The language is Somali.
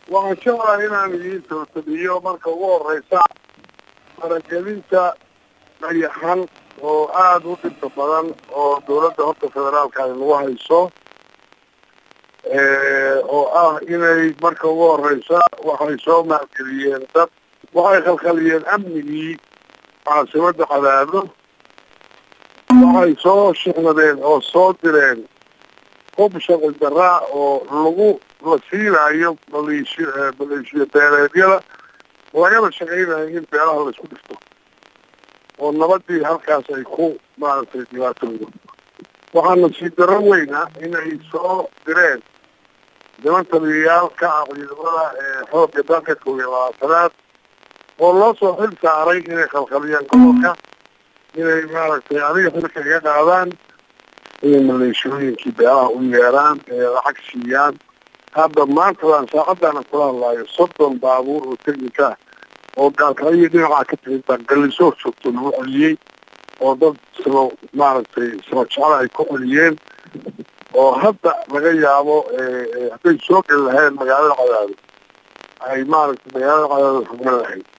waxaan jeclaha inaan idiin tootamiyo marka ugu horeysa faragelinta dayaxan oo aada u dhibka badan oo dawladda horta federaalka ay nagu hayso oo ah inay marka ugu horeysa waxay soo maalgeliyeen dad waxay khalkhaliyeen amnigii caasimada cadaado waxay soo shicnadeen oo soo direen hub shaqi daraa oo lagu la siinayo maleeshiy maleeshiya beeleedyada lagana shaqaynayo in beelaha la isku dhifto oo nabadii halkaas ay ku maaragtay dhibaatoodo waxaa nasiib darro weyna inay soo direen niman taliyayaal ka ah ciidamada xoogga dalka kow iyo labaatanaad oo loo soo xil saaray inay khalkhaliyaan gobolka inay maaragtay adiga xilka iga qaadaan inay maleeshooyinkii beelaha u yeeraan ee lacag siiyaan hadda maantadan saacaddaana kula hadlaayo soddon baabuur oo technika ah oo gaalkacyo dhinacaa ka timid baa gallisoo joogto lagu celiyey oo dad saba maaragtay saba jecla ay ku celiyeen oo hadda laga yaabo hadday soo geli lahayn magaalada cadaado ay maaragtay magaalada cadaado xugman lahayd